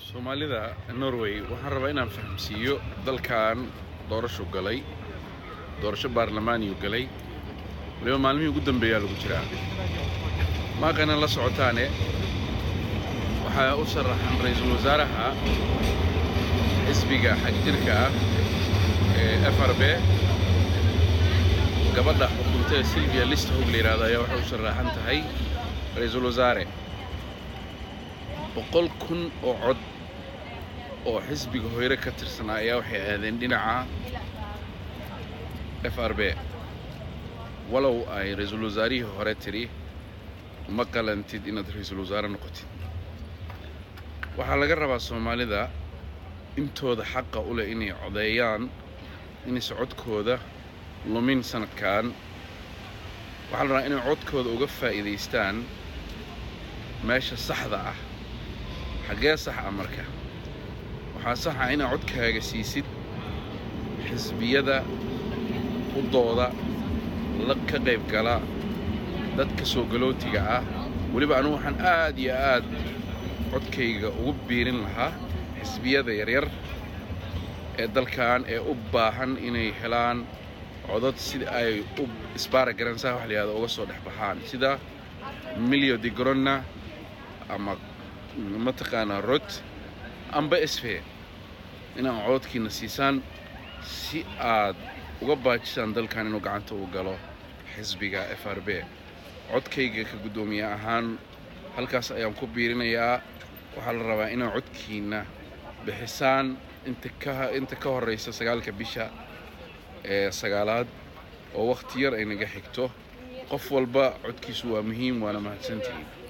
soomaalida norway waxaan rabaa inaan fahamsiiyo dalkan doorashu galay doorasho baarlamaaniyu galay waliba maalmihii ugu dambeeyaa lagu jiraa maaqana la socotaane waxaa u sharaxan ra-iisul wasaaraha xisbiga xagjirka ah ee f r b gabadha xukunta ee silvia listahog la yidhahdo ayaa waxay u sharaxan tahay ra-iisul wasaare boqol kun oo cod oo xisbiga hoyre ka tirsanaa ayaa waxay aadeen dhinaca f r b walow ay ra-iisul wasaarihii hore tidhi ma qalantid inaad ra-iisul wasaare noqotid waxaa laga rabaa soomaalida intooda xaqa u leh inay codeeyaan inayse codkooda lumin sanadkan waxaa la rabaa inay codkooda uga faa'iidaystaan meesha saxda ah xaggee sax ah marka waxaa saxa inaad codkaaga siisid xisbiyada u dooda la ka qayb gala dadka soo galootiga ah weliba anugu waxaan aad iyo aad codkayga ugu biirin lahaa xisbiyada yaryar ee dalkan ee u baahan inay helaan codad sida ay u isbaara garansaha wax la yihahdo uga soo dhex baxaan sida milyo de gronna ama mataqaanaa rod amba sfe inaan cododkiina siisaan si aad uga baajisaan dalkan inuu gacanta u galo xisbiga f r b codkayga ka guddoomiye ahaan halkaas ayaan ku biirinayaa waxaa la rabaa inaad codkiina bixisaan inta ka inta ka horraysa sagaalka bisha ee sagaalaad oo wakhti yar ay naga xigto qof walba codkiisu waa muhiim waana mahadsantihiin